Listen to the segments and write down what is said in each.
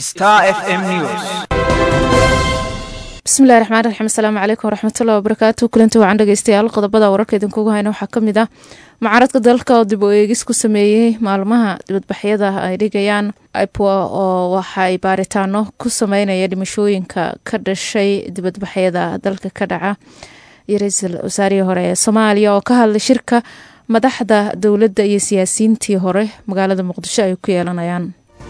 Star FM News. bismillahi raxmaan raxiim asalaamu calaykum waraxmatullahi wabarakaatu kulanti wacan dhegeystayaal qodobada wararka idinkugu hayna waxaa kamid ah mucaaradka dalka oo dib u eegis ku sameeyey maalmaha dibadbaxyada ay dhigayaan ipoa oo waxaay baaritaano ku sameynaya dhimashooyinka ka dhashay dibadbaxyada dalka ka dhaca iyo ra-iisul wasaarihii hore ee soomaaliya oo ka hadlay shirka madaxda dowladda iyo siyaasiyiintii hore magaalada muqdisho ay ku yeelanayaan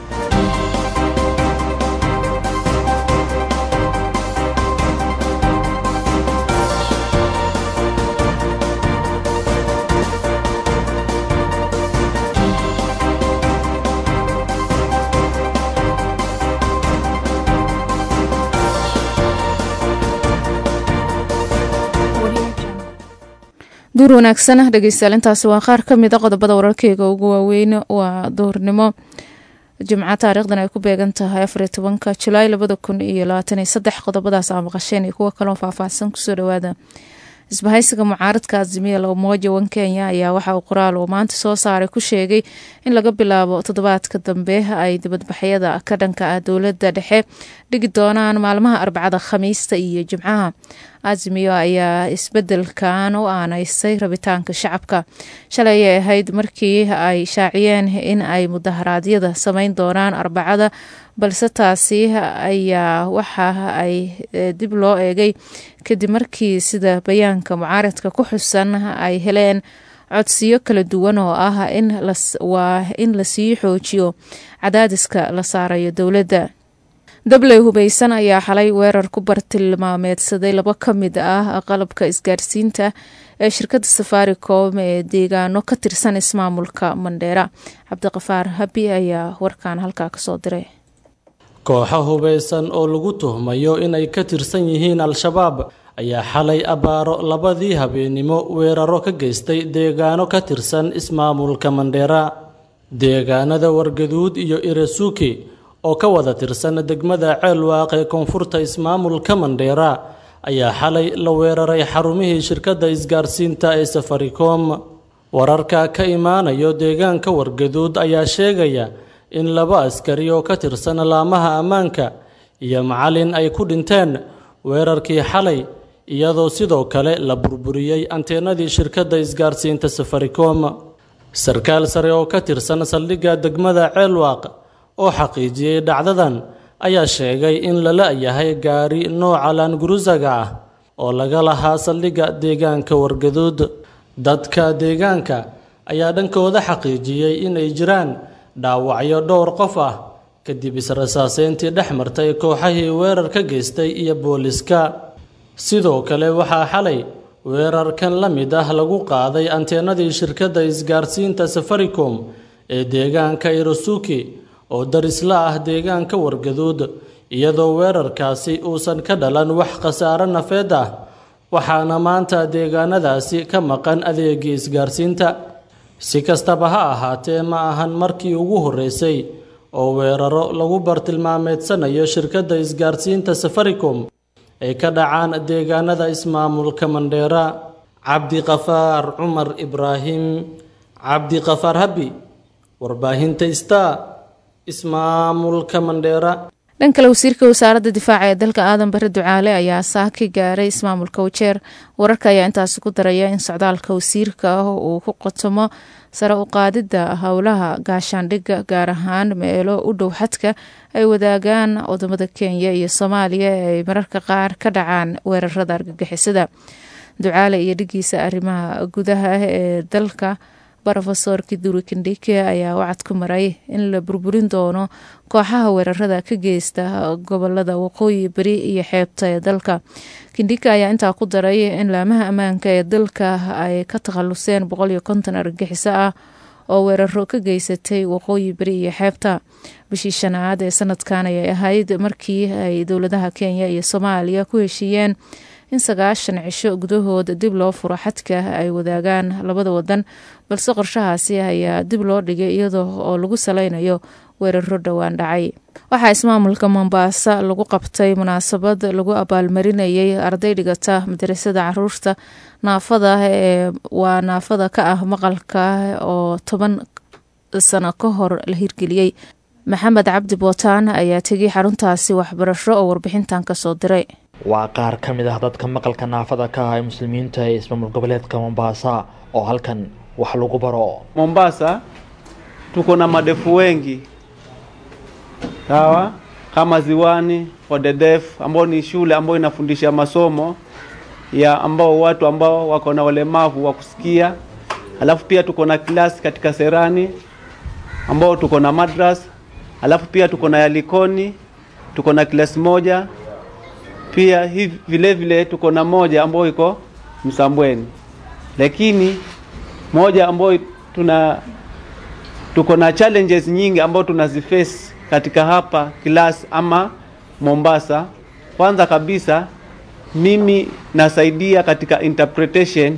duur wanaagsan dhegeystayaal intaasi waa qaar ka mid a qodobada wararkeyga ugu waaweyn waa duurnimo jimco taariikhdan ay ku beegan tahay afariyo tobanka julaay labada kun iyo labaatan iyo saddex qodobadaas aa maqasheen iyo kuwo kaloo faahfaahsan kusoo dhawaada isbahaysiga mucaaradka azimiya lamoja wan kenya ayaa waxa uu qoraal uu maanta soo saaray ku sheegay in laga bilaabo toddobaadka dambe ay dibadbaxyada ka dhanka ah dowladda dhexe dhigi doonaan maalmaha arbacada khamiista iyo jimcaha azimiyo ayaa isbedelkan u aanaysay rabitaanka shacabka shalay ayay ahayd markii ay shaaciyeen in ay mudaharaadyada sameyn doonaan arbacada balse taasi ayaa waxa ay dib loo eegay kadib markii sida bayaanka mucaaradka ku xusan ay heleen codsiyo kala duwan oo ah waa in lasii xoojiyo cadaadiska la saarayo dowladda dabley hubeysan ayaa xalay weerar ku bartilmaameedsaday labo ka mid ah qalabka isgaarsiinta ee shirkadda safaricom ee deegaano ka tirsan ismaamulka mandheera cabdiqafaar habi ayaa warkan halkaa kasoo diray kooxo hubeysan oo lagu tuhmayo inay ka tirsan yihiin al-shabaab ayaa xalay abaaro labadii habeenimo weeraro ka geystay deegaano ka tirsan ismaamulka mandheera deegaanada wargaduud iyo irasuki oo ka wada tirsan degmada ceelwaaq ee koonfurta ismaamulka mandheera ayaa xalay la weeraray xarumihii shirkadda isgaarsiinta ee safaricom wararka ka imaanayo deegaanka wargaduud ayaa sheegaya in laba askari oo ka tirsan laamaha ammaanka iyo macalin ay ku dhinteen weerarkii xalay iyadoo sidoo kale la burburiyey anteenadii shirkadda isgaarsiinta safaricom sarkaal sare oo ka tirsan saldhigga degmada ceelwaaq oo xaqiijiyey dhacdadan ayaa sheegay in lala yahay gaari nooca laangurusaga ah oo laga lahaa saldhigga deegaanka wargaduud dadka deegaanka ayaa dhankooda xaqiijiyey inay jiraan dhaawacyo dhowr qof ah kadib israsaaseyntii dhex martay kooxahii weerar ka geystay iyo booliska sidoo kale waxaa xalay weerarkan la mid ah lagu qaaday anteenadii shirkadda isgaarsiinta safaricom ee deegaanka irosuki oo darisla ah deegaanka wargaduud iyadoo weerarkaasi uusan ka dhalan wax khasaaro nafeed ah waxaana maanta deegaanadaasi ka maqan adeegii isgaarsiinta si kastaba ha ahaatee ma ahan markii ugu horreysay oo weeraro lagu bartilmaameedsanayo shirkadda isgaarsiinta safaricom ay ka dhacaan deegaanada ismaamulka mandheera cabdiqafaar cumar ibraahim cabdiqafaar habi warbaahinta star ismaamulka mandheera dhan kale wasiirka wasaaradda difaaca ee dalka aadan bare ducaale ayaa saaki gaaray ismaamulka wajeer wararka ayaa intaasi ku daraya in socdaalka wasiirka ah uu ku qotomo sare u qaadidda howlaha gaashaandhigga gaar ahaan meelo u dhow xadka ay wadaagaan wadamada kenya iyo soomaaliya ee ay mararka qaar ka dhacaan weerarada argagixisada ducaale iyo dhigiisa arrimaha gudaha ee dalka rofesor kiduri kindhike ayaa wacad ku maray in la burburin doono kooxaha weerarada ka geysta gobolada waqooyi beri iyo xeebta ee dalka kindhike ayaa intaa ku daray in laamaha ammaanka ee dalka ay ka takhaluseen boqol iyo konton argagixiso ah oo weeraro ka geysatay waqooyi beri iyo xeebta bishii shanaad ee sanadkan ayay ahayd markii ay dowladaha kenya iyo soomaaliya ku heshiiyeen in sagaashan cisho gudahooda dib loo furo xadka ay wadaagaan labada wadan balse qorshahaasi ayaa dib loo dhigay iyadoo oo lagu saleynayo weeraro dhowaan dhacay waxaa ismaamulka mombaasa lagu qabtay munaasabad lagu abaalmarinayay arday dhigata madarasada caruurta naafada ee waa naafada ka ah maqalka oo toban sano ka hor la hirgeliyey maxamed cabdi bootaan ayaa tegay xaruntaasi waxbarasho oo warbixintan kasoo diray waa qaar ka mid ah dadka maqalka naafada ka ah ee muslimiinta ee ismaamul goboleedka mombasa oo halkan wax lagu baro Mombasa tuko na madefu wengi sawa, kama Ziwani for the deaf, ambao ni shule ambayo inafundisha masomo ya ambao watu ambao wako na ulemavu wa kusikia. Alafu pia tuko na klasi katika Serani ambao tuko na madras. Alafu pia tuko na Yalikoni, tuko na klasi moja pia hivi vile vile tuko na moja ambayo iko Msambweni, lakini moja ambayo tuna tuko na challenges nyingi ambayo tunaziface katika hapa class ama Mombasa. Kwanza kabisa mimi nasaidia katika interpretation.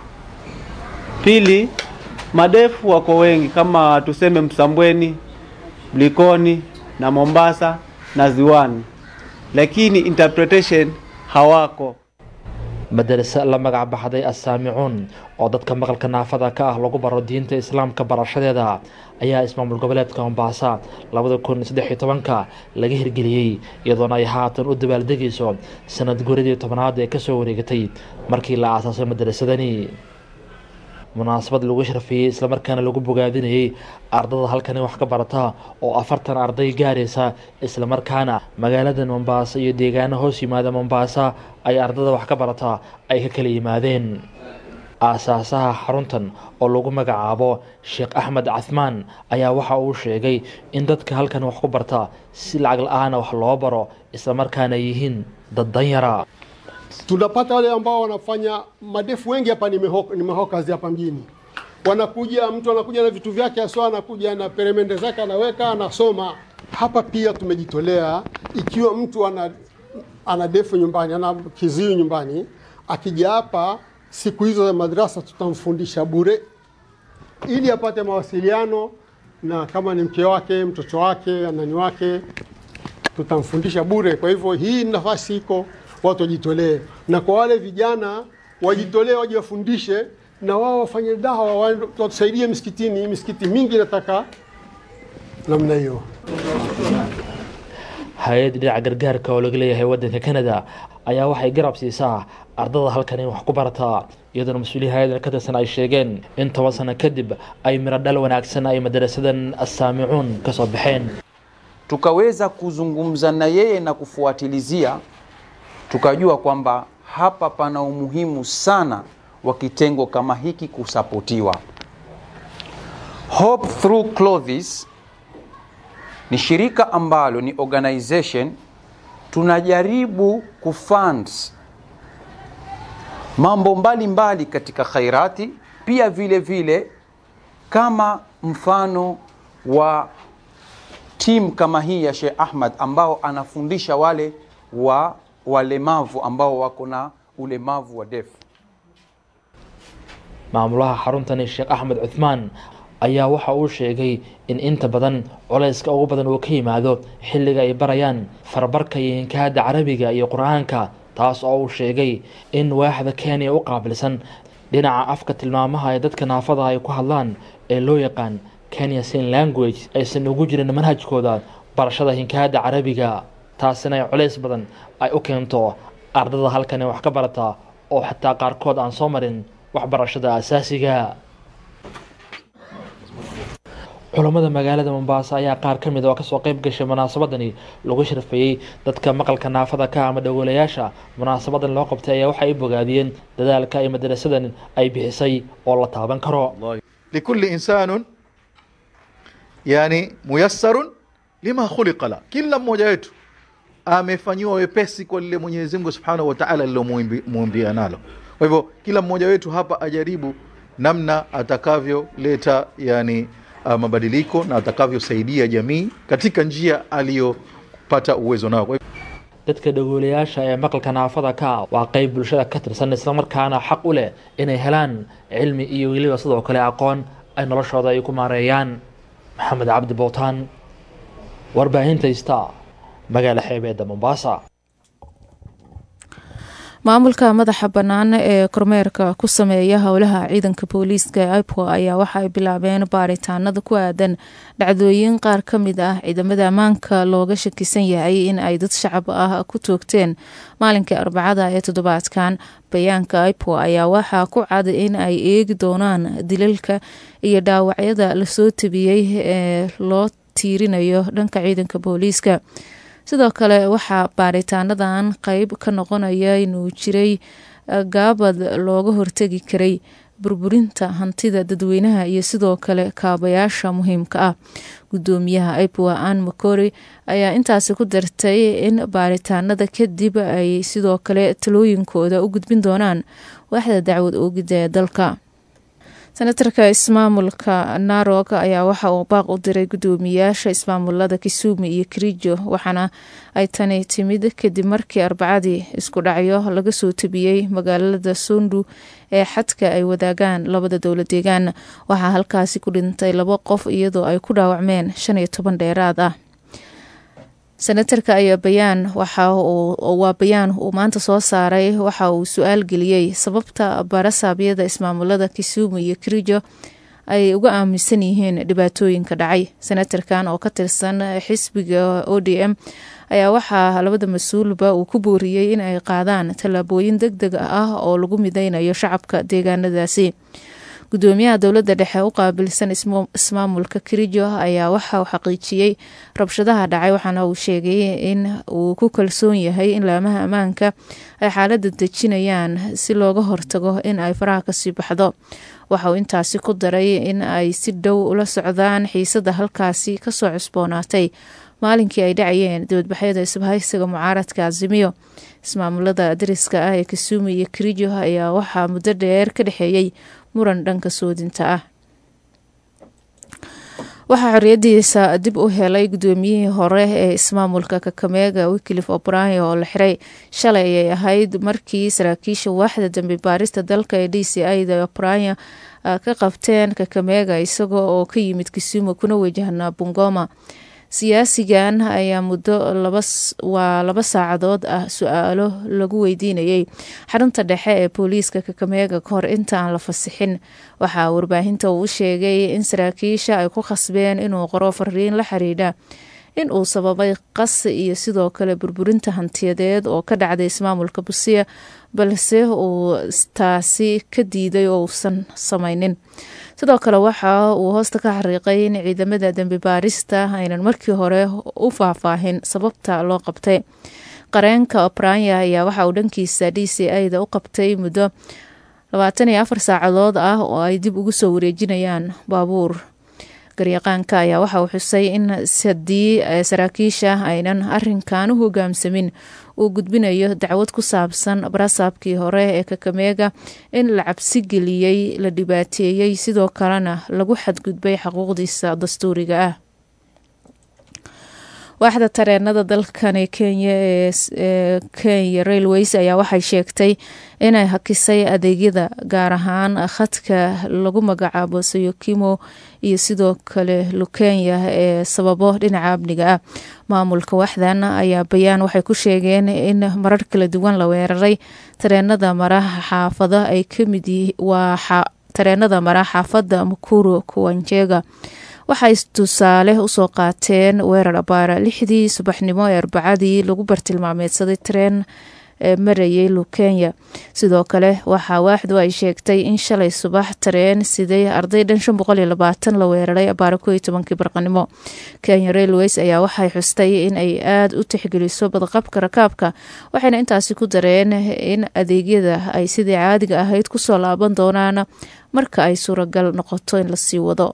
Pili, madefu wako wengi kama tuseme Msambweni, Likoni na Mombasa na Ziwani, lakini interpretation hawako. madarase la magac baxday assaamicuun oo dadka maqalka naafada ka ah lagu baro diinta islaamka barashadeeda ayaa ismaamul goboleedka mombasa labada kun saddex iyo tobanka laga hirgeliyey iyadoona ay haatan u dabaaldegayso sanad guradii tobanaad ee kasoo wareegatay markii la aasaasay madarasadani munaasabad lagu sharfiyey islamarkaana lagu bogaadinayey ardada halkani wax ka barata oo afartan arday gaaraysa islamarkaana magaalada mombasa iyo deegaano hoos yimaada mombasa ay ardada wax ka barata ay ka kala yimaadeen aasaasaha xaruntan oo lagu magacaabo sheekh axmed cahmaan ayaa waxa uu sheegay in dadka halkan wax ku barta si lacag la-aana wax loo baro islamarkaana yihiin dad danyara tunapata wale ambao wanafanya madefu wengi hapa ni meho- ni mahokazi hapa mjini wanakuja mtu anakuja na vitu vyake aswa anakuja na peremende zake anaweka anasoma hapa pia tumejitolea ikiwa mtu ana ana defu nyumbani ana kiziwi nyumbani akija hapa siku hizo za madrasa tutamfundisha bure ili apate mawasiliano na kama ni mke wake mtoto wake anani wake tutamfundisha bure. Kwa hivyo hii nafasi iko, watu wajitolee, na kwa wale vijana wajitolee, waje wafundishe na wao wafanye dawa, waende- watusaidie misikitini. Misikiti mingi inataka namna hiyo. hay-adda dhinaca gargaarka oo laga leeyahay wadanka canada ayaa waxay garab siisaa ardada halkan in wax ku barataa iyadoona mas-uuliya hay-adan ka tirsan ay sheegeen in toban sano kadib ay miro dhal wanaagsan ay madarasadan assaamicuun kasoo baxeen tukaweza kuzungumza na yeye na kufuatilizia, tukajua kwamba hapa pana umuhimu sana wa kitengo kama hiki kusapotiwa. Hope Through Clothes ni shirika ambalo ni organization tunajaribu kufund mambo mbalimbali mbali katika khairati, pia vile vile kama mfano wa timu kama hii ya Sheikh Ahmad ambao anafundisha wale wa walemavu ambao wako na ulemavu wa defu. maamulaha xaruntani sheekh axmed cuthmaan ayaa waxa uu sheegay in inta badan culayska ugu badan uu ka yimaado xilliga ay barayaan farbarka iyo inkaada carabiga iyo qur-aanka taas oo uu sheegay in waaxda kenya u qaabilsan dhinaca afka tilmaamaha ee dadka naafada ay ku hadlaan ee loo yaqaan kenya sin language aysan ugu jirin manhajkooda barashada hinkaada carabiga taasina ay culays badan ay u keento ardada halkani wax ka barata oo xataa qaarkood aan soo marin waxbarashada asaasiga culammada magaalada mombasa ayaa qaar ka mid oo kasoo qeyb gashay munaasabadani lagu sharfeeyey dadka maqalka naafada ka ama dhagolayaasha munaasabadan loo qabtay ayaa waxay bogaadiyeen dadaalka ay madarasadan ay bixisay oo la taaban karo لكل إنسان yani muyassarun lima khuliqa la, kila mmoja wetu amefanyiwa wepesi kwa lile Mwenyezi Mungu Subhanahu wa Ta'ala alilomuumbia nalo. Kwa hivyo kila mmoja wetu hapa ajaribu namna atakavyoleta yani uh, mabadiliko na atakavyosaidia jamii katika njia aliyopata uwezo nao. Kwa hivyo dadka dhagoolayaasha ee maqalka naafada ka waa qeyb bulshada ka tirsan islamarkaana xaq u leh inay helaan cilmi iyo weliba sidoo kale aqoon ay noloshooda ay ku maareeyaan maxamed cabdi bowtaan warbaahinta ista magaala xeebeedda mombasa maamulka madaxa bannaan ee kormeerka ku sameeya howlaha ciidanka booliiska ee ipo ayaa waxa ay bilaabeen baaritaanada ku aadan dhacdooyin qaar ka mid ah ciidamada ammaanka looga shakisan yahay in ay dad shacab ah ku toogteen maalinkii arbacada ee toddobaadkan bayaanka ipo ayaa waxaa ku cad in ay eegi doonaan dilalka iyo dhaawacyada lasoo tabiyey ee loo tiirinayo dhanka ciidanka booliiska sidoo kale waxaa baaritaanadan qeyb ka noqonaya inuu jiray gaabad looga hortegi karay burburinta hantida dadweynaha iyo sidoo kale kaabayaasha muhiimka ah gudoomiyaha ipoa an macori ayaa intaasi ku dartay in baaritaanada kadib ay sidoo kale talooyinkooda u gudbin doonaan waaxda dacwad oogida ee dalka senatarka ismaamulka narog ayaa waxa uu baaq u diray gudoomiyaasha ismaamulada kisumu iyo kirijo waxaana ay tani timid kadib markii arbacadii isku dhacyo laga soo tabiyey magaalada sondu ee xadka ay wadaagaan labada dowla deegaan waxaa halkaasi ku dhintay labo qof iyadoo ay ku dhaawacmeen shan iyo toban dheeraad ah senatarka ayaa bayaan waa bayaan uu maanta soo saaray waxa uu su-aal geliyey sababta baarasaabyada ismaamulada kisumu iyo kirijo ay uga aaminsan yihiin dhibaatooyinka dhacay senatarkan oo ka tirsan xisbiga o d m ayaa waxaa labada mas-uulba uu ku booriyey in ay qaadaan tallaabooyin deg deg ah oo lagu mideynayo shacabka deegaanadaasi gudoomiyaha dowladda dhexe u qaabilsan ismaamulka kirijo ayaa waxa uu xaqiijiyey rabshadaha dhacay waxaana uu sheegay in uu ku kalsoon yahay in laamaha ammaanka ay xaaladda dejinayaan si looga hortago in ay faraha kasii baxdo waxa uu intaasi ku daray in ay si dhow ula socdaan xiisada halkaasi kasoo cusboonaatay maalinkii ay dhacayeen dibadbaxyada isbahaysiga mucaaradka azimiyo ismaamulada dariska ah ee kisumu iyo kirijo ayaa waxaa muddo dheer ka dhexeeyey muran dhanka soodinta ah waxaa xoriyadiisa dib u helay gudoomiyihii hore ee ismaamulka kakameega wiklif obrahio oo la xiray shalay ayay ahayd markii saraakiisha waaxda dambi baarista dalka ee d c ida obrahio ka qabteen kakameega isagoo oo ka yimid kisumu kuna wajahnaa bungoma siyaasigan ayaa muddo waa laba saacadood ah su-aalo lagu weydiinayay xarunta dhexe ee booliiska kakameega kahor intaan la fasixin waxaa warbaahinta uu u sheegay in saraakiisha ay ku khasbeen inuu qoro fariin la xiriidha in uu sababay qas iyo sidoo kale burburinta hantiyadeed oo ka dhacday ismaamulka busiya balse uu taasi ka diiday oo uusan samaynin sidoo kale waxa uu hoosta ka xariiqay in ciidamada dembi baarista aynan markii hore u faahfaahin sababta loo qabtay qareenka obranya ayaa waxa uu dhankiisa d c ida u qabtay muddo labaatan iyo afar saacadood ah oo ay dib ugu soo wareejinayaan baabuur garyaqaanka ayaa waxa uu xusay in haddii saraakiisha aynan arinkan u hogaamsamin uu gudbinayo dacwad ku saabsan barasaabkii hore ee kakameega in la cabsi geliyey la dhibaateeyey sidoo kalena lagu xadgudbay xuquuqdiisa dastuuriga ah waaxda tareenada dalkani kenya ee kenya railways ayaa waxay sheegtay inay hakisay adeegyada gaar ahaan khadka lagu magacaabo sayokimo iyo sidoo kale lukenya ee sababo dhinaca amniga ah maamulka waaxdan ayaa bayaan waxay ku sheegeen in marar kala duwan la weeraray tareenada mara xaafada ay kamid waa tareenada mara xaafada mukuru kuwanjega waxay tusaale usoo qaateen weerar abaara lixdii subaxnimo ee arbacadii lagu bartilmaameedsaday tareen ee marayay lukenya sidoo kale waxaa waaxdu ay sheegtay in shalay subax tareen siday arday dhan shan boqol iyo labaatan la weeraray abaara ko iyo tobankii barqanimo kenya railways ayaa waxay xustay in ay aada u tixgeliso badqabka rakaabka waxayna intaasi ku dareen in adeegyada ay sidii caadiga ahayd kusoo laaban doonaan marka ay suuragal noqoto in lasii wado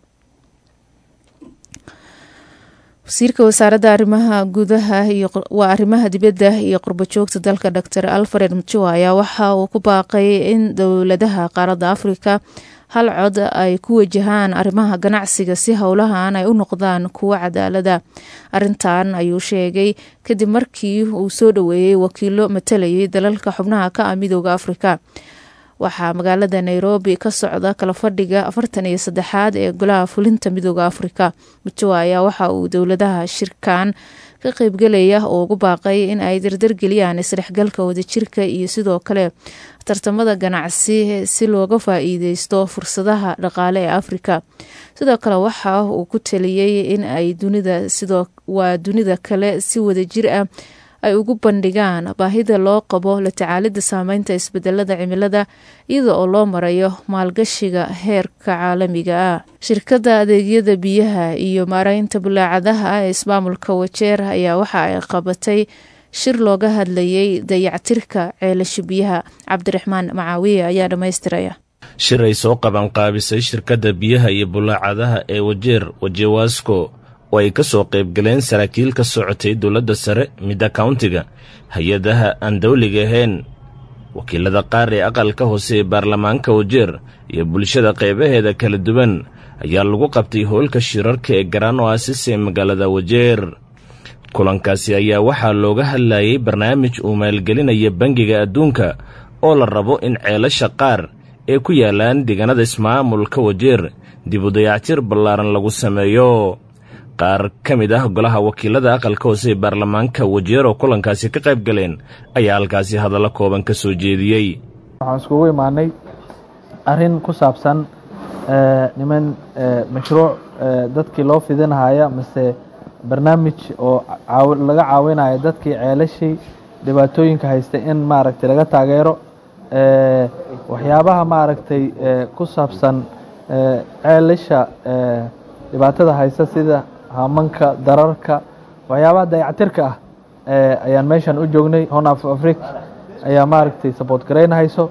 wasiirka wasaaradda arrimaha gudaha waa arrimaha dibadda iyo qurbajoogta dalka dor alfred mjua ayaa waxa uu ku baaqay in dowladaha qaaradda afrika hal cod ay ku wajahaan arrimaha ganacsiga si howlahan ay u noqdaan kuwo cadaalada arintan ayuu sheegay kadib markii uu soo dhoweeyey wakiilo matalayay dalalka xubnaha ka ah midooda afrika waxaa magaalada nairobi ka socda kala fadhiga afartan iyo saddexaad ee golaha fulinta midooda afrika mujowa ayaa waxa uu dowladaha shirkan ka qeybgelaya oo ugu baaqay in ay dardargeliyaan isdhexgalka wadajirka iyo sidoo kale tartamada ganacsi si looga faa-iideysto fursadaha dhaqaale ee afrika sidoo kale waxa uu ku taliyey in ay dunida sidoo waa dunida kale si wadajir ah ay ugu bandhigaan baahida loo qabo la tacaalida saameynta isbedelada cimilada iyada oo loo marayo maalgashiga heerka caalamiga ah shirkadda adeegyada biyaha iyo maareynta bulaacadaha ee ismaamulka wajeer ayaa waxa ay qabatay shir looga hadlayay dayactirka ceelasha biyaha cabdiraxmaan macaawiye ayaa dhammaystiraya shir ay soo qabanqaabisay shirkadda biyaha iyo bulaacadaha ee wajeer wajewasko oo ay ka soo qaybgaleen saraakiil ka socotay dowladda sare midda kauntiga hay-adaha aan dawliga ahayn wakiilada qaar ee aqalka hoose ee baarlamaanka wajeer iyo bulshada qaybaheeda kala duwan ayaa lagu qabtay howlka shirarka ee garaan oo asis ee magaalada wajeer kulankaasi ayaa waxaa looga hadlayay barnaamij uu maalgelinaya bangiga adduunka oo la rabo in ceelasha qaar ee ku yaalaan deegaanada ismaamulka wajeer dib u dayactir ballaaran lagu sameeyo qaar ka mid ah golaha wakiilada aqalka hoose ee baarlamaanka wajeer oo kulankaasi ka qayb galeen ayaa halkaasi hadallo kooban ka soo jeediyey waxaan iskugu imaanay arrin ku saabsan niman mashruuc dadkii loo fidinahaya mase barnaamij oo laga caawinayo dadkii ceelashii dhibaatooyinka haysta in maaragtay laga taageero waxyaabaha maaragtay ku saabsan ceelasha dhibaatada haysta sida hamanka dararka waxyaabaha dayactirka ah ayaan meeshan u joognay hon af afric ayaa maaragtay support garaynahayso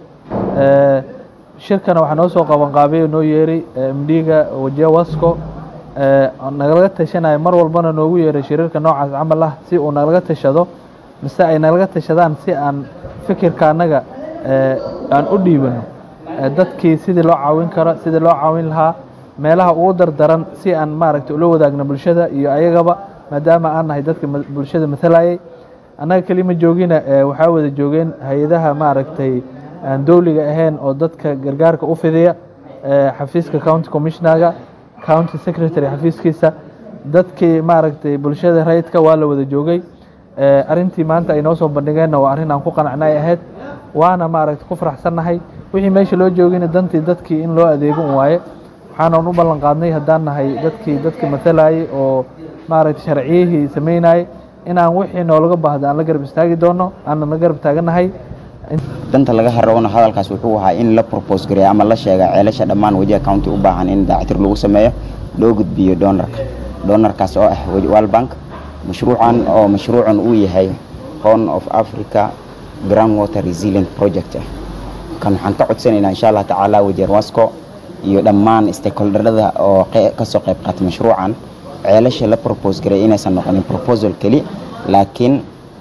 shirkana waxaa noo soo qabanqaabay noo yeeray mdga wajiya wasco nagalaga tashanayo mar walbana noogu yeeray shiriirka noocaas camal ah si uu nagalaga tashado mise ay nagalaga tashadaan si aan fikirka annaga aan u dhiibano dadkii sidii loo caawin karo sidii loo caawin lahaa meelaha ugu dardaran si aan maaragtay ula wadaagno bulshada iyo ayagaba maadaama aan nahay dadka bulshada matalayay annaga kelima joogina waxaa wada joogeen hay-adaha maaragtay aan dowliga ahayn oo dadka gargaarka u fidiya xafiiska county commissionaga county secretary xafiiskiisa dadkii maaragtay bulshada rayidka waa la wada joogay arintii maanta ay noo soo bandhigeenna waa arrin aan ku qanacnay ahayd waana maaragtay ku faraxsannahay wixii meesha loo joogayna dantii dadkii in loo adeego un waaye waxaanan u ballan qaadnay haddaan nahay dadkii dadka matalayay oo maaragtay sharciyihii samaynayay inaan wixii noolaga baahda aan la garab istaagi doono aanan la garab taagannahay danta laga harowna hadalkaas wuxuu ahaa in la propose gareeya ama la sheega ceelasha dhammaan wajiha county u baahan in dayactir lagu sameeyo loo gudbiyo doonarka doonarkaas oo ah world bank mashruucan oo mashruucan uu yahay horn of africa ground water resilient project ah kan waxaan ka codsanaynaa insha allah tacaala wajeer wasco iyo dhammaan stakeholderada oo kasoo qayb qaata mashruucan ceelasha la propose gareeya inaysan noqonin proposal keli laakiin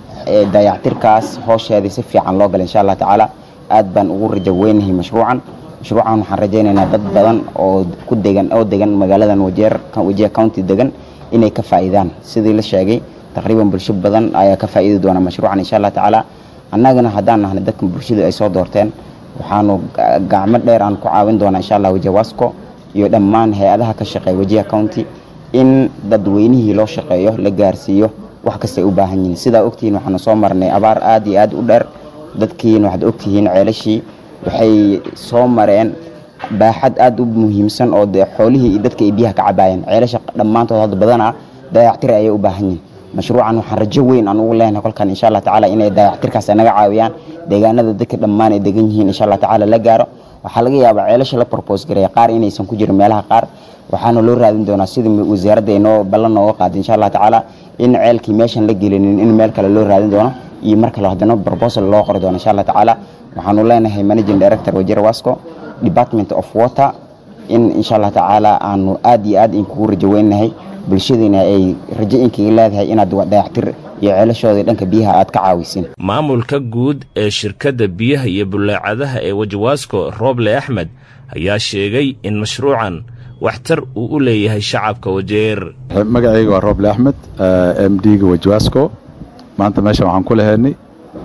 dayactirkaas hoosheedii si fiican loo gala insha allah tacaala aad baan ugu rajo weynahay mashruucan mashruucan waxaan rajaynaynaa dad badan oo ku degan oo degan magaaladan wajeer wajiha county degan inay ka faa'iidaan sidii la sheegay taqriiban bulsho badan ayaa ka faa'iidi doona mashruucan insha allah tacaala annagana haddaan nahnay dadka bulshada ay soo doorteen waxaanu gacmo dheer aan ku caawin doonaa insha allah wajiha wasco iyo dhammaan hay-adaha ka shaqeeya wajiha county in dadweynihii loo shaqeeyo la gaarsiiyo wax kastay u baahan yihiin sidaa ogtihiin waxaanu soo marnay abaar aad iyo aad u dheer dadkiina waxaad ogtihiin ceelashii waxay soo mareen baaxad aad u muhiimsan oo de xoolihii iyo dadka ay biyaha ka cabaayeen ceelasha dhammaantood hadda badanaa dayactir ayay u baahan yihiin mashruucan waxaan rajo weyn aan ugu leenahay kolkan insha allah tacaala inay dayactirkaas naga caawiyaan deegaanada dadka dhammaan ay degan yihiin insha allah tacaala la gaaro waxaa laga yaabaa ceelasha la propose gareeya qaar inaysan ku jirin meelaha qaar waxaana loo raadin doonaa sida wasaaradda inoo ballan nooga qaada insha allah tacaala in ceelkii meeshan la gelinin in meel kale loo raadin doono iyo mar kale haddana proposal loo qori doono insha allah tacaala waxaanu leenahay managing director wajir wasco department of water in insha allah tacaala aanu aad iyo aad inkugu rajo weynahay bulshadiina ay rajo inkaga leedahay inaad dayactir iyo ceelashoodii dhanka biyaha aad ka caawisin maamulka guud ee shirkadda biyaha iyo bullaacadaha ee wajiwaasco rooble axmed ayaa sheegay in mashruucan waxtar uu u leeyahay shacabka wajeer magacayga waa rooble axmed m d-ga wajiwaasco maanta meeshan waxaan ku lahaynay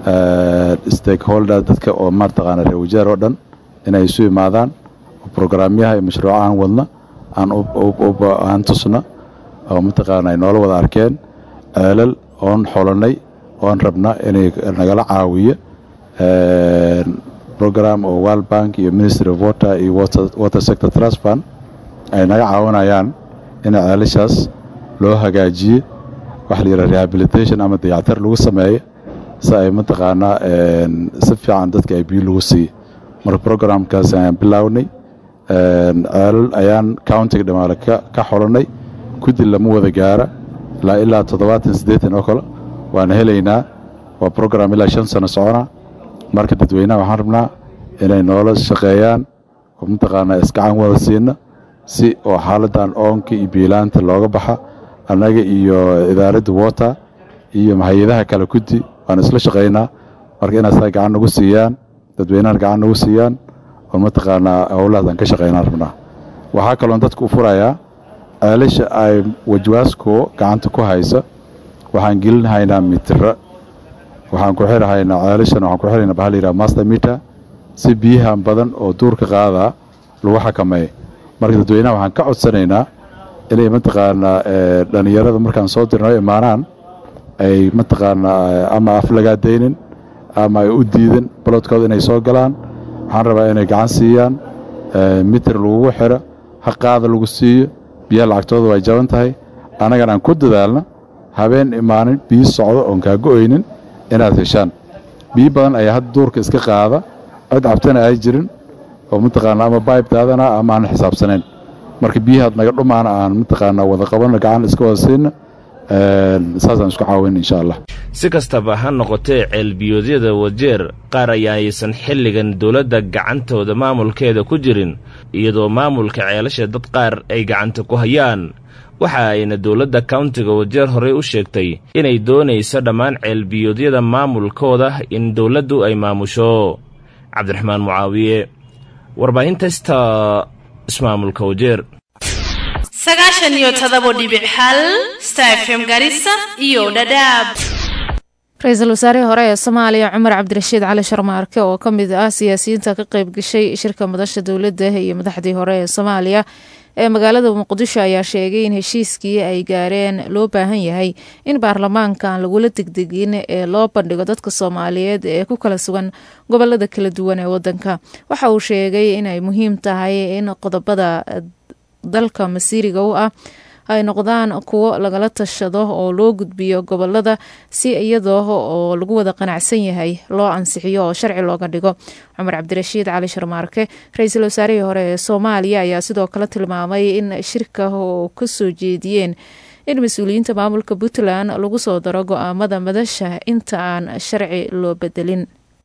stakeholder dadka oo maartaqaana reer wajeer oo dhan inay isu imaadaan oo brograamyaha iyo mashruucahan wadna aan tusna oo mataqaana ay noola wada arkeen ceelal oon xolanay oon rabna inay nagala caawiyo program oo world bank iyo ministry of water iyo water sector trust fund ay naga caawinayaan in ceelashaas loo hagaajiyo waxa la yidhaha rehabilitation ama dayactir lagu sameeyo si ay mataqaanaa si fiican dadka ay biyo lagu siiyo marka programkaas ayaan bilownay ceelal ayaan countiga dhamaale ka xolanay kudi lama wada gaara ilaa ilaa toddobaatan siddeetan oo kale waana helaynaa waa program ilaa shan sano socona marka dadweynaha waxaan rabnaa inay noola shaqeeyaan oo mataqaanaa iskacan wada siina si oo xaaladan oonka iyo biilaanta looga baxa annaga iyo idaaradda water iyo hay-adaha kale kudi waan isla shaqaynaa marka inaasaa gacan nagu siiyaan dadweynahan gacan nagu siiyaan oo mataqaanaa howlahaas aan ka shaqaynaan rabnaa waxaa kaloon dadka u furayaa ceelasha ay wajwaasko gacanta ku haysa waxaan gelinhaynaa mitira waxaan ku xirahaynaa ceelashan waxaan ku xiraynaa bahal yidhaha master meter si biyahan badan oo duurka qaadaa lagu xakameeyo marka dadweynaha waxaan ka codsanaynaa inay mataqaanaa dhallinyarada markaan soo dirno imaanaan ay mataqaanaa ama aflagaadaynin ama ay u diidan balodkooda inay soo galaan waxaan rabaa inay gacan siiyaan mitir lagugu xiro haqaada lagu siiyo biyaha lacagtooda way jaban tahay annagan aan ku dadaalna habeen imaanin biyo socdo oon kaa go-oynin inaad heshaan biyo badan ayaa hadda duurka iska qaada cid cabtana ay jirin oo mataqaanaa ama baybtaadana ama aan xisaabsanayn marka biyahaad naga dhumaana aan mataqaanaa wada qabanna gacan iska wada siina saasaan isku caawin insha allah si kastaba ha noqotee ceelbiyoodyada wajeer qaar ayaaysan xilligan dowladda gacantooda maamulkeeda ku jirin iyadoo maamulka ceelasha dad qaar ay gacanta ku hayaan waxa ayna dowladda kauntiga wajeer horey u sheegtay inay doonayso dhammaan ceelbiyoodyada maamulkooda in dowladdu ay maamusho cabdiraxmaan mucaawiye warbaahinta sta ismaamulka wajeer sagaashan iyo todobo dhibic hal star fm garissa iyo dhadhaab ra-iisul wasaarihii hore ee soomaaliya cumar cabdirashiid cali sharmaarke oo ka mid ah siyaasiyiinta ka qeyb gashay shirka madasha dowladda iyo madaxdii hore ee soomaaliya ee magaalada muqdisho ayaa sheegay in heshiiskii ay gaareen loo baahan yahay in baarlamaanka aan lagula degdegin ee loo bandhigo dadka soomaaliyeed ee ku kala sugan gobolada kala duwan ee wadanka waxa uu sheegay inay muhiim tahay in qodobada dalka masiiriga u ah ay noqdaan kuwo lagala tashado oo loo gudbiyo gobolada si iyadoo oo lagu wada qanacsan yahay loo ansixiyo oo sharci looga dhigo cumar cabdirashiid cali sharmaarke ra-iisul wasaarihii hore ee soomaaliya ayaa sidoo kale tilmaamay in shirka oo ka soo jeediyeen in mas-uuliyiinta maamulka puntland lagu soo daro go-aamada madasha inta aan sharci loo bedelin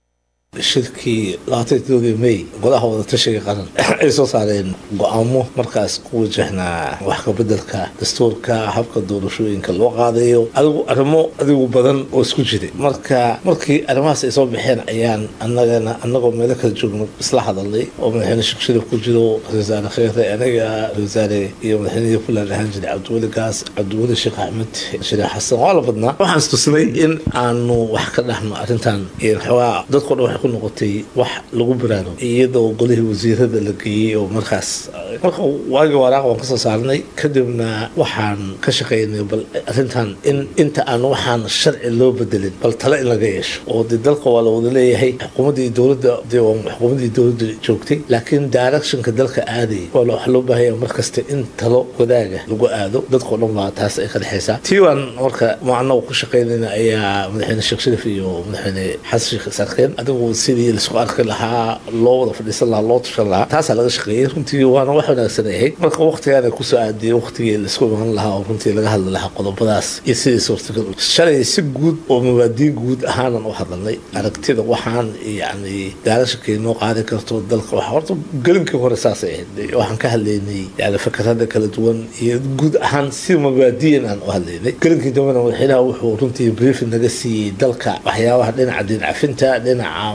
shirkii labaatankii may golaha wadatashiga qaran ay soo saareen go-aamo markaas ku wajahnaa wax kabedelka dastuurka habka doorashooyinka loo qaadayo adigu arrimo adigu badan oo isku jiray marka markii arrimahaas ay soo baxeen ayaan anagana anagoo meelo kala joogno isla hadalnay oo madaxweyne sheekh sharif ku jiro ra-iisul kheyre anaga ra-iisul iyo madaxweynihii puntland ahaan jiray cabdiweli gaas cabdiweli sheekh axmed shariif xasan waa la badnaa waxaan istusnay in aanu wax ka dhahno arrintan xoogaa dadko dhan ku noqotay wax lagu baraano iyadoo golihii wasiirada la geeyey oo markaas marka waagii waraaq waan kasoo saarnay kadibna waxaan ka shaqaynay bal arrintan in inta aan waxaan sharci loo bedelin bal tale in laga yeesho oo dee dalka waa la wada leeyahay xukuumaddii dowladda dee waa xukuumaddii dowladda joogtay laakiin directionka dalka aadaya waa wax loo baahanya markasta in talo wadaaga lagu aado dadkao dhan baa taas ay ka dhexaysaa tii waan marka macnagu ku shaqaynayna ayaa madaxweyne sheekh sharif iyo madaxweyne xasan sheekh sarkeen adigu sidii laisku arki lahaa loo wada fadhiisan lahaa loo tushan lahaa taasaa laga shaqeeyey runtii waana wax wanaagsan ay ahayd marka waqtigaana kusoo aadiyey waqtigii laisku iman lahaa oo runtii laga hadli lahaa qodobadaas iyo sidii suurtagal shalay si guud oo mabaadiin guud ahaanan u hadalnay aragtida waxaan yacni daarashankay noo qaadi karto dalka waxa horta gelinkii hore saasay ahayd waxaan ka hadlaynay yani fakarada kala duwan iyo guud ahaan si mabaadiyan aan u hadlaynay gelinkii dambena madaxweynaha wuxuu runtii briefing naga siiyey dalka waxyaabaha dhinaca diin cafinta dhinaca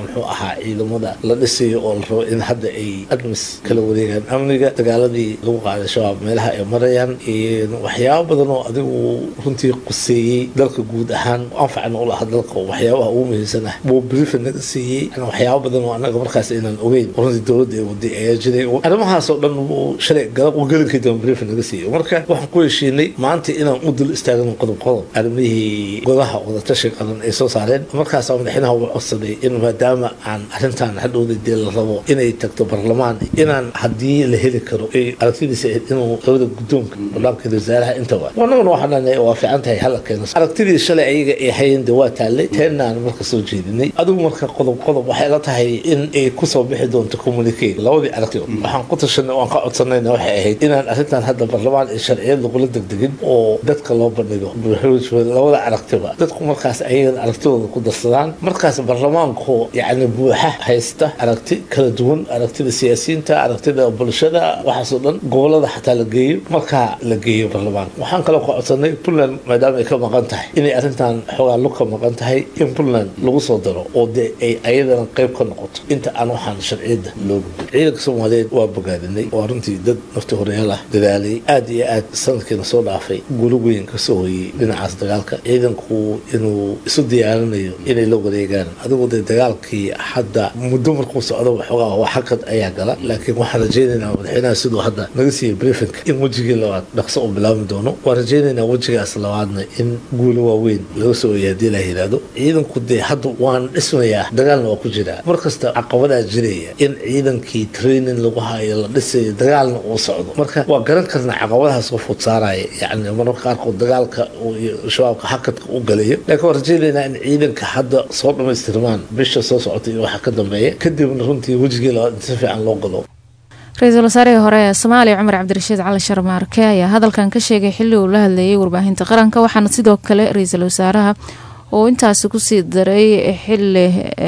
muxuu ahaa ciidamada la dhisayo oo la rabo in hadda ay admis kala wareegaan amniga dagaaladii lagu qaaday shabaab meelaha ay marayaan waxyaabo badan oo adigu runtii quseeyey dalka guud ahaan anfacna u laha dalka oo waxyaabaha ugu muhiimsan ah buu briefin naga siiyey waxyaabo badan oo annaga markaas inaan ogeyn runtii dowladda ay waday ayaa jiray arrimahaas oo dhan wuu shalay gelinkii dambe briefin naga siiyey marka waxaan ku heshiinay maanta inaan u dul istaagno qodob qodob arrimihii godaha wadatashiga qaran ay soo saareen markaas madaxweynaha uu codsaday in maadaama aan arrintan hadhowda dee la rabo inay tagto barlamaan inaan haddii la heli karo ay aragtidiisa ahayd inuu labada guddoonka barnaamijka wasaaraha intaba annaguna waxaan leenahay waa fiican tahay hala keeno aragtidii shalay ayaga ay hayeen dee waa taallay teenaan marka soo jeedinay adigu marka qodob qodob waxay la tahay in ay kusoo bixi doonto communique labadii aragti waxaan ku tashanay waan ka codsanayna waxay ahayd inaan arrintan hadda barlamaan ee sharciyad lagula degdegin oo dadka loo bandhigo labada aragtiba dadku markaas ayagana aragtidooda ku darsadaan markaas barlamaanku yacni buuxa haysta aragti kala duwan aragtida siyaasiyiinta aragtida bulshada waxaasoo dhan gobolada xataa la geeyo markaa la geeyo barlamaanka waxaan kaloo ka codsanay puntland maadaama ay ka maqan tahay inay arrintan xoogaa lug ka maqan tahay in puntland lagu soo daro oo dee ay ayadana qayb ka noqoto inta aan waxaan sharciyadda loo gudbin ciidanka soomaaliyeed waa bogaadinay waa runtii dad nafti horeyaal ah dadaalay aad iyo aad sanadkiina soo dhaafay gulo weyn ka soo hoyey dhinacaas dagaalka ciidanku inuu isu diyaarinayo inay la wareegaan adigu dee dagaalkii hadda muddo markuu socdo waxoogaa waa xakad ayaa gala laakiin waxaan rajaynaynaa madaxweynaha siduu hadda naga siiyey briefinka in wejigii labaad dhaqso u bilaabmi doono waan rajaynaynaa wejigaas labaadna in guulo waaweyn laga soo oya haddii la yidhaahdo ciidanku dee hadda waan dhismayaa dagaalna waa ku jiraa mar kasta caqabadaa jiraya in ciidankii training lagu hayo la dhisayo dagaalna uu socdo marka waa garan karnaa caqabadahaas oo fud saaraya yacni mararka qaarkood dagaalka shabaabka xakadka u galayo laakiin waan rajaynaynaa in ciidanka hadda soo dhammaystirmaan bisha soo socota iyo waxa ka dambeeya kadibna runtii wejigii labaad in si fiican loo galo ra-iisul wasaarihii hore ee soomaaliya cumar cabdirashiid cali sharmaarke ayaa hadalkan ka sheegay xilli uu la hadleeyay warbaahinta qaranka waxaana sidoo kale ra-iisul wasaaraha uu intaasi kusii daray xili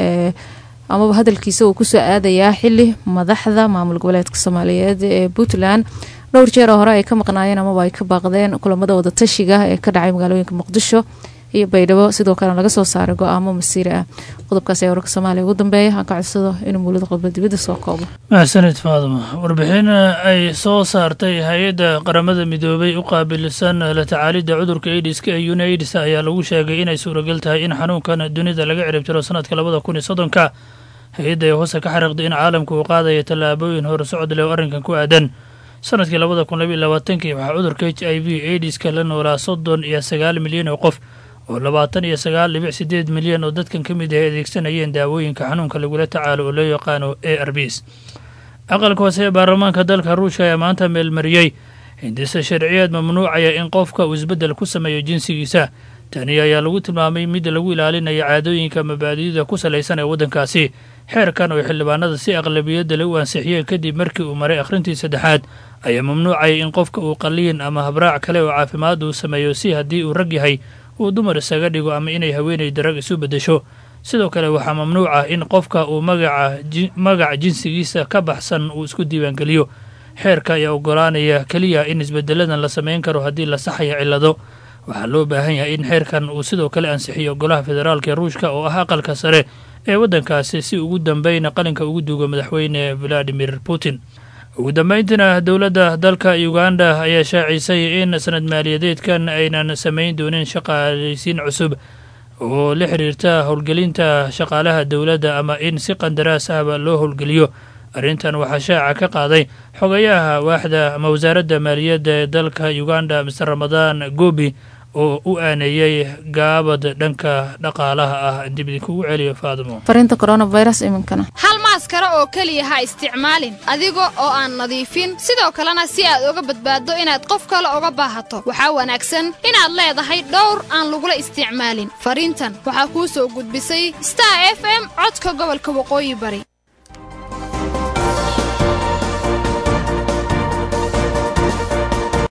amaba hadalkiisa uu kusoo aadayaa xili madaxda maamul goboleedka soomaaliyeed ee puntland dhowr jeer oo hore ay ka maqnaayeen amaba ay ka baaqdeen kulamada wadatashiga ee ka dhacay magaalooyinka muqdisho iyo baydhabo sidoo kalena laga soo saaray go-aamo masiiri ah qodobkaas ayaa wararka soomaaliya ugu dambeeya aan ka codsado inuu muulada qodba dibadda soo koobo maxsanid faaduma warbixin ay soo saartay hay-adda qaramada midoobay u qaabilsan la tacaalidda cudurka aidiska ee unaids ayaa lagu sheegay inay suuragal tahay in xanuunkan dunida laga ciribtiro sanadka labada kun iyo soddonka hay-adda ee hoose ka xariiqday in caalamku uu qaadaya tallaabooyin hore socod leh oo arrinkan ku aadan sanadkii labada kun labaiyo labaatankii waxaa cudurka h i v aidiska la noolaa soddon iyo sagaal milyan oo qof oo labaatan iyo sagaal dhibic sideed milyan oo dadkan ka mid ah adeegsanayeen daawooyinka xanuunka lagula tacaalo oo loo yaqaano a r bs aqalka hoose ee baarlamaanka dalka ruushka ayaa maanta meelmariyey hindise sharciyeed mamnuucaya in qofka uu isbeddel ku sameeyo jinsigiisa tani ayaa lagu tilmaamay mid lagu ilaalinayo caadooyinka mabaadida ku salaysan ee waddankaasi xeerkan oo xildhibaanada si aqlabiyadda le u ansixiyeen kadib markii uu maray akhrintii saddexaad ayaa mamnuucaya in qofka uu qaliin ama habraac kale oo caafimaad uu sameeyo si haddii uu rag yahay uu dumar isaga dhigo ama inay haweenayda rag isu beddesho sidoo kale waxaa mamnuuc ah in qofka uu magaca jinsigiisa ka baxsan uu isku diiwaangeliyo xeerka ayaa ogolaanaya keliya in isbeddeladan la samayn karo haddii la saxayo cillado waxaa loo baahan yahay in xeerkan uu sidoo kale ansixiyo golaha federaalka ee ruushka oo ah aqalka sare ee waddankaasi si ugu dambeyna qalinka ugu duugo madaxweyne valadimir putin ugu dambeyntiina dowladda dalka uganda ayaa shaacisay in sanad maaliyadeedkan aynan samayn doonin shaqaalaysiin cusub oo la xiriirta howlgelinta shaqaalaha dowladda ama in si qandaraas ahba loo howlgeliyo arrintan waxaa shaaca ka qaaday xogayaha waaxda ama wasaaradda maaliyadda ee dalka uganda mister ramadaan goobi oo u aaneeyey gaabad dhanka dhaqaalaha ah dib idinkugu celiyo faadimo fariinta coronavirus iminkana hal maaskara oo keliya ha isticmaalin adiga oo aan nadiifin sidoo kalena si aad uga badbaaddo inaad qof kale uga baahato waxaa wanaagsan inaad leedahay dhowr aan lagula isticmaalin fariintan waxaa kuu soo gudbisay star f m codka gobolka waqooyi bari